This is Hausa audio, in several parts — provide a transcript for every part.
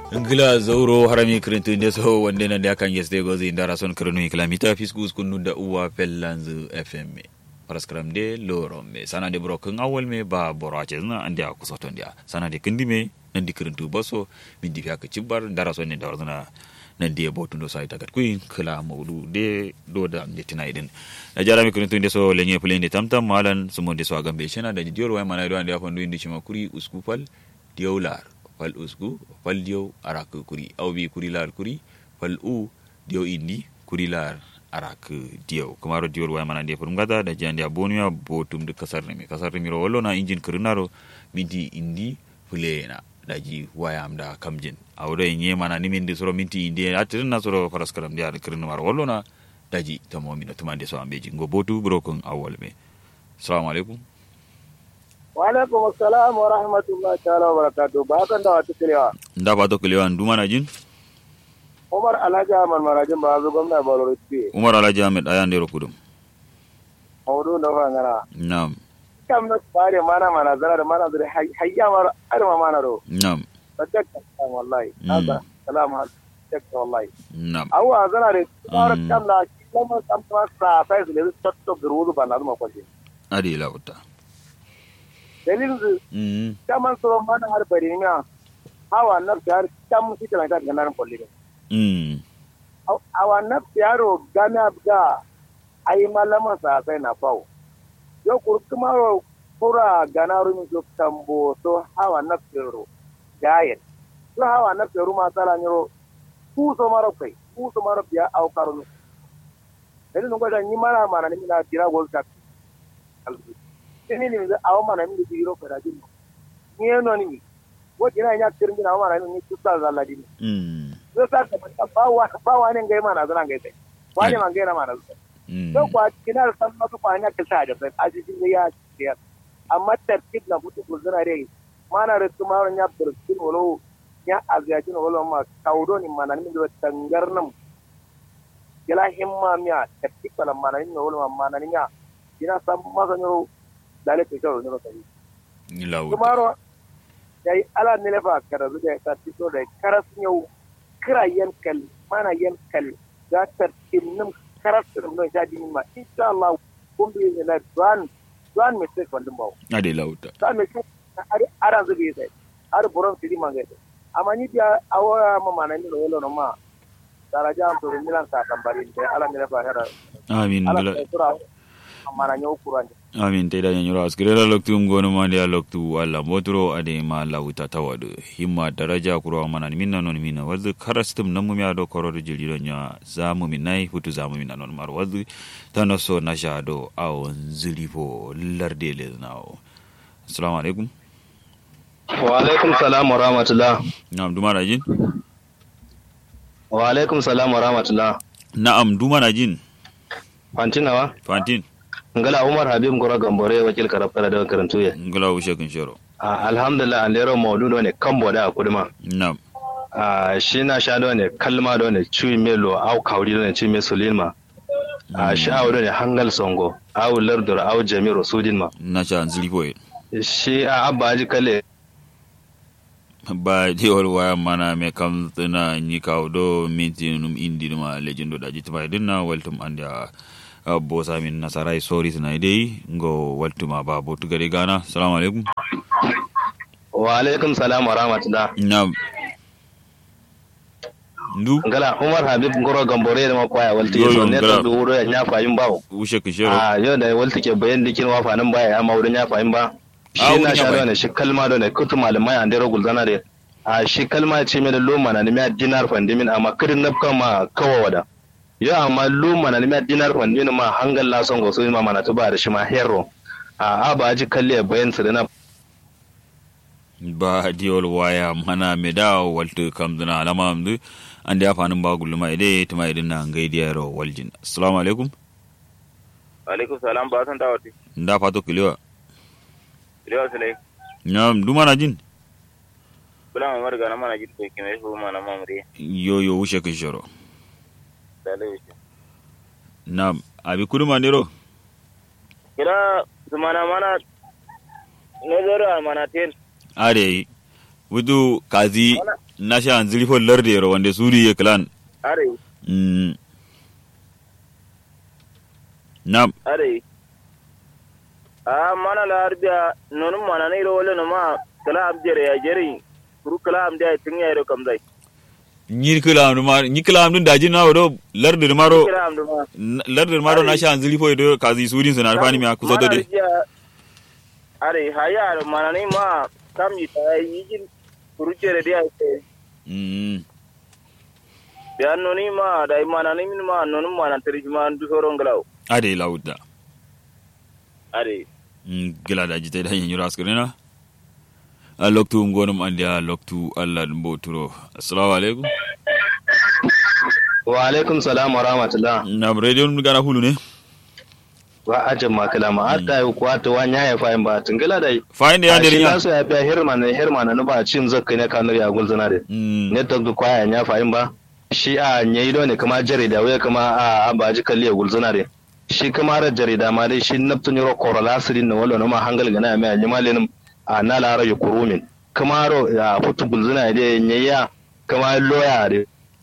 ngila zauro harami kirintu nde so wonde nande akan yesde gozi ndara son kirinu kilamita fiskus kunu da uwa pellanzu fm paraskram de loro me sana de broken awol me ba borace na ande a kusoto ndia sana de kindi me nandi kirintu baso min di fiaka cibbar ndara son ne dawrzana nandi e botundo sa tagat kuin kala mawdu de do da de tina idin da jarami kirintu nde so lenye plende tamtam malan sumo de so agambe chena da dior way mana do ande afandu indi chima kuri uskupal diawlar fal usgu fal diyo arak kuri aw bi kuri lar kuri fal u diyo indi kuri lar arak diyo kamaro diyor way mana defur ngada da jandi abonuya botum de kasar ne kasar ne ro wollo na injin kirnaro minti indi fulena daji wayam da kamjin awdo nye mana ni min de soro minti indi atirin na soro faras karam dia kirnaro wollo na daji tamo mina tumande so ambeji ngo botu brokon awol me assalamu alaikum Waalaikum assalam wa rahmatullahi ta'ala wa barakatuh. Ba kan da wata kilewa. nda ba to kilewa nduma na jin Umar Alhaji Ahmad Marajin ba zu gwamna Balo Ritsi. umar alhaji ahmed aya ndero kudum Maudu da fangana. nam Kam na tsare mana mana zara da mana zara hayya mar arma mana ro. nam Sadaka kan wallahi. Mm. Hada salam hal. Sadaka wallahi. nam Awa zara da tsara Mm. kam la kuma kam ta sa sai su ne tatto guru ba na zuma kwaje. adi lauta Dalilin su mm kaman so mana har bari ne hawa na har kam shi ta ga nan kulli. mm awa nafsi yaro gana ga ai malama sa sai na fau yo kurkuma ro kura gana rumi so tambo so hawa nafsi ro gayen so hawa nafsi ro masala nyoro ku so maro kai ku so maro biya au karunu ele nungo da nyimara mana ni na tira gol tak albu ini ni da awa mana ni biro kada din ni eno ni wo kina nya kirmi na mana ni tusa zaladi ni mm zai sa ka manta bawa bawa ne ngai mana zan ngai sai wani man ngai na mana zan mm to kwa kina san masu kwanya ka sa da sai aji din ya ya amma tartib na butu guzura dai mana da kuma ran ya burkin wolo ya aziyajin wolo ma kaudo ni mana ni da tangar nan kila himma miya tartib kala mana ni wolo mana ni ya kina san masa ne dale ke kawo ne ba sai ni lauta kumaro yayi ala ne lefa kara zuga ta tito da karas yau kira yankal mana yankal za ta tinnin karas din don sha dinin ma insha Allah kun bi ne na duan duan mistake wannan bawo adi lauta duan mistake har aran zubi sai har buron tiri manga sai amma ni biya awara ma mana ni no yelo no ma daraja am to milan sa tambari da ala ne lefa hera amin ala gila ta tura amma na nyau kuran amin te da nyoro askire la loktu ngono ma dia loktu alla motro ade ma lauta tawadu himma daraja kuro mana minna non minna wazu karastum namu mi ado kororo jiliro nya zamu minai futu zamu minna non mar wazu tanoso na shado awon zilipo larde le nawo assalamu alaikum Wa alaikum salam wa rahmatullah. na'am duma na jin Wa alaikum salam wa rahmatullah. na'am duma na jin Fantinawa? fantin Ngala Umar Habib Ngora Gambore wakil karafkara da karantu ya. ngala ushe kun shoro Ah, Alhamdulillah an lero maudu ne kambo da kuduma. na'am Ah, shi na sha da ne kalma da ne cui melo au kauri da ne cui me sulilma. Ah, shi au da ne hangal songo au lardur au jami'u sudin ma. na sha zilipo e Shi a abba ji kale ba jewol waya mana me kam tana ni kaw do minti num indi numa lejindo da jitma dinna weltum ande a a bosa min nasarai sori tana dai ngo weltuma ba botu gari gana assalamu alaikum wa alaikum salam wa rahmatullah. na ndu Ngala Umar Habib Ngora Gambore da makwaya walti Yo, yo, so ne ngala. ta duro ya nyafa yin bawo. ushe kun shero a yau da walta ke bayan dikin wafa nan baya ya maurin ya fahim ba Ah, shi wurin na ya sha fahim. da shi kalma da ne kutu malamai an dero gulzana da a shi kalma ce mai da loma na nemi dinar fandimin amma kirin na ma kawa wada yau amma loma na nemi dinar fandimin ma hangal la son goso ma mana tuba da shi ma hero a a ba ji kalle bayan su da na ba jewol waya mana me da waltu kam dana alama amdu ande a fanin ba guluma ide tuma idin na ngai diaro waljin assalamu alaikum alaikum salam ba san dawati nda fato kilewa riwa sulai na duma na jin bula mamar ga na mana jiddo kime fu mana mamre yo yo ushe kun shero dalai na abi kuduma nero kila zumana mana ne zoro mana tel are wudu kazi na sha an zilifo larde ro wande suri ye clan are mm nam are a mana la arbiya nonu mana ne ro wala no ma kala abjere ya jeri kuru kala am da tin ya ro kam dai ñi kilam ɗum ma ñi kilam ɗum daji nawo ɗo larde maro kala am duma larde maro na sha an zilifo do kazi suri sona fani mi akuso do de are haya mana ne ma kam yi ta yi jin kuru jere dia ke mm biya noni ma da mana ne min ma nonu mana tiri ma du soron galaw ade lawda are Mm, gila da jite da yin yuras kirina a loktu ngonum andi a loktu allah ɗum bo turo assalamu alaikum wa alaikum salam wa rahmatullah nam radio ɗum gana hulu ne wa ajin makala ma hatta yi kuwa ta wanya ya fahim ba tungila da yi fayinde ya a shi nder ya nasu ya biya hirma na hirma na nuba cin zakka ne kanar ya gulzuna da Mm, ne ta ga kwaya ya fahim ba shi a nyayi do ne kuma jarida waya kuma a abaji kalli ya gulzuna da shi kuma ra jarida ma dai shi naftun yoro korola sirin na wala ma hangal gana mai anyi malin a na lara ya kurumin kuma ro ya futu gulzuna da nyayi ya kuma loya da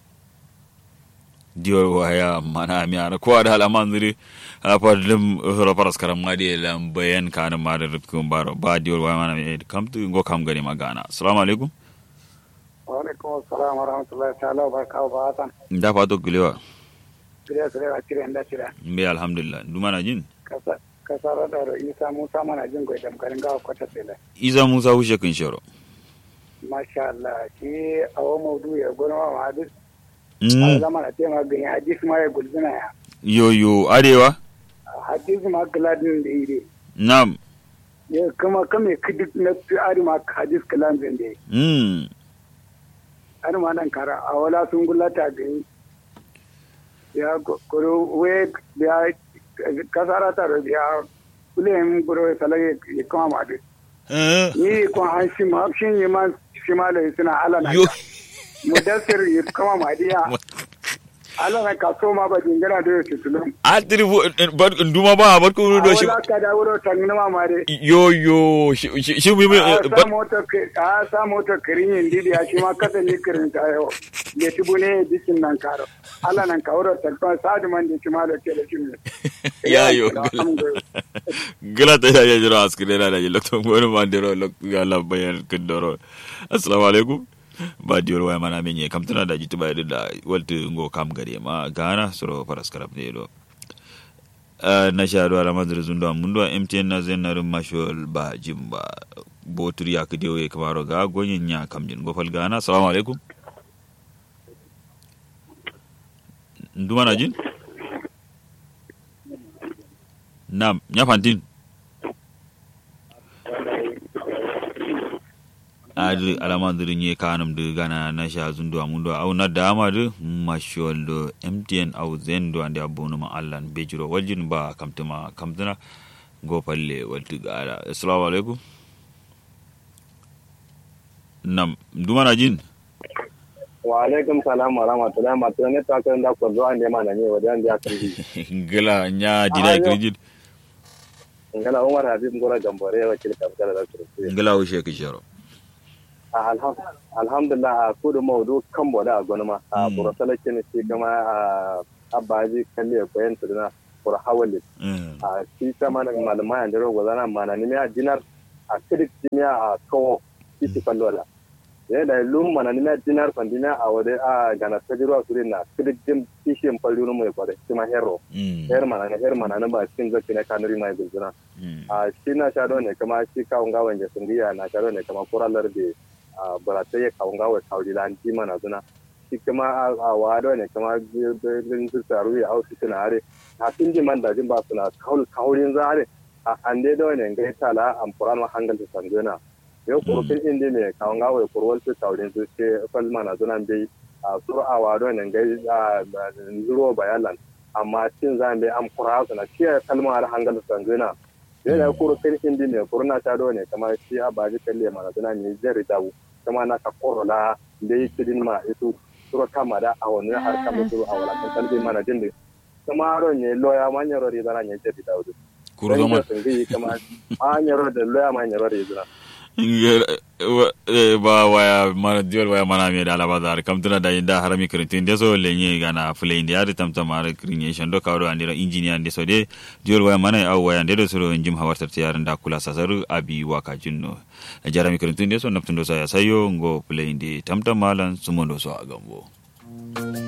diyor waya mana mi ana ko ada halaman zuri a padlim horo paras karam ngadi lam bayan kana mare rutkum baro ba diyor waya mana mi kam tu ngo kam gani magana assalamu alaikum alaikum assalam wa rahmatullahi ta'ala wa barakatuhu ba atan nda fato gilewa kire kire a kire nda kire mbe alhamdulillah dumana jin kasa kasara da ro isa musa mana jin goyi dam garin gawa kwata tsele iza musa hushe kin shoro masha Allah shi awo maudu ya gona ma hadis a mm zama na tema gani hadis ma ya gulzuna ya yo yo arewa hadis ma gladin da ire nam ya kama kame kidik na fi ari ma hadis kalan zan da mm ari ma nan kara a wala sun gulata gani ya kuro we ya kasara ta ro ya kulen buro salage ya kama ma hadis eh ni ko an shi ma shin yi ma shi ma da suna ala na yo mudassir ya kama ma diya ala na kaso ma ba jingana da yake tulum atiri bar nduma ba bar ko do shi wala ka da wuro tangina ma mare yo yo shi shi- shi mi a sa bar mota a sa mota kirin yin didi a shi ma kasa ni kirin ta yau ya tubu ne dikin nan karo ala nan ka wuro talfa sadu man da kima da ke da shi ne ya yo gila ta ya jira askire na da yi lokto ngoro mandero lokto ya la bayan kindoro assalamu alaikum ba diyor waya mana menye kam tana da jitu bayar da waltu ngo kam gare ma gana soro paras karab ne do Eh, na sha do ala madre zundo mundo mtn na zen na rum mashol ba jimba botur ya kide we kamaro ga gonyin nya kam jin gofal gana assalamu alaikum nduma na jin nam nya fantin adi alamandirin ye kanum de gana na sha zundo amundo au na dama de mashol do mtn au zendo ande abonu ma allan bejiro waljin ba kamtuma kamtuna go palle walti gara assalamu alaikum nam duma na jin wa alaikum salam wa rahmatullahi ma to ne ta kan da ko zo an da mana ne wajen da kan ji gila nya dina kirjin ngala umar habib ngora gambore wa kil kam kala da turki gila wo sheki sharo alhamdulillah a kudu maudu kan boda a gonma a Mm. burasala kene shi kama a abaji kalle ko yan tuduna bur hawali Mm. a shi kama na malama ya dero gozana mana ni a dinar a kidik dinya a kawo shi ti kallola ya da lum mana ni a dinar pandina a wade a gana tajiro suri na kidik dim kishin pallu mu ko da shi ma hero Mm. her mana ne her mana na ba cikin zaki na kanuri mai gulzuna Mm. a shi na sha ne kama shi kawun gawan ya sungiya na sha ne kama kuralar da a barata ya kawun gawan kauri da an ji mana zuna shi kama a a wado ne kama bin su taru ya hausu suna are a sun ji man da jin ba suna kaurin zare a an dai da wani gai tala an furan ma hangal ta sangona yau kurkin indi ne kawun gawan kurwal su kaurin su ce falma na zuna bai a sura a wado ne gai a zuro bayalan amma cin zan bai an fura su na ciye kalma har hangal ta sangona yau da kuro kan indi ne kurna ta do ne kama shi a baji kalle mana zuna ne zai dabu kama na ka korola da yi kidin ma isu suro kama da a wani har kama suro a wala kan kalbi mana jin da kama ron ne loya ma nyaro ri zana ne jedi dawdu kuru zama sun gi kama a nyaro da loya ma nyaro ri zana ba waya mana diol waya mana me da alaba da kam tuna da inda harami kritin de so lenye gana fule india ari tam tam ar creation do kawdo andira engineer de so de diol waya mana aw waya de do so njim hawartar tiyar da kula sasaru abi waka jinno jarami kritin de so naptundo sa ya sayo ngo fule indi tam tam malan sumondo so agambo